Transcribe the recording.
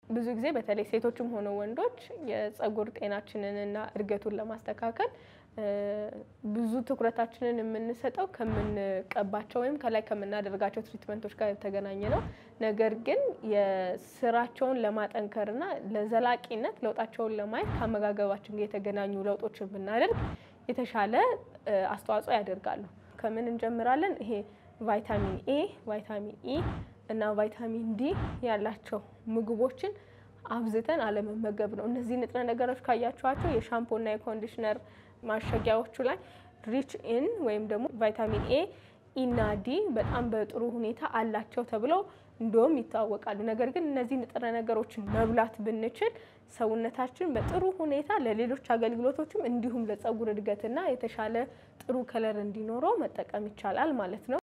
ብዙ ጊዜ በተለይ ሴቶችም ሆነ ወንዶች የፀጉር ጤናችንንና እድገቱን ለማስተካከል ብዙ ትኩረታችንን የምንሰጠው ከምንቀባቸው ወይም ከላይ ከምናደርጋቸው ትሪትመንቶች ጋር የተገናኘ ነው። ነገር ግን የስራቸውን ለማጠንከርና ለዘላቂነት ለውጣቸውን ለማየት ከአመጋገባችን ጋር የተገናኙ ለውጦችን ብናደርግ የተሻለ አስተዋጽኦ ያደርጋሉ። ከምን እንጀምራለን? ይሄ ቫይታሚን ኤ፣ ቫይታሚን ኢ እና ቫይታሚን ዲ ያላቸው ምግቦችን አብዝተን አለመመገብ ነው። እነዚህ ንጥረ ነገሮች ካያችኋቸው የሻምፖና የኮንዲሽነር ማሸጊያዎቹ ላይ ሪች ኢን ወይም ደግሞ ቫይታሚን ኤ ኢና ዲ በጣም በጥሩ ሁኔታ አላቸው ተብለው እንደውም ይታወቃሉ። ነገር ግን እነዚህ ንጥረ ነገሮችን መብላት ብንችል ሰውነታችን በጥሩ ሁኔታ ለሌሎች አገልግሎቶችም እንዲሁም ለፀጉር እድገትና የተሻለ ጥሩ ከለር እንዲኖረው መጠቀም ይቻላል ማለት ነው።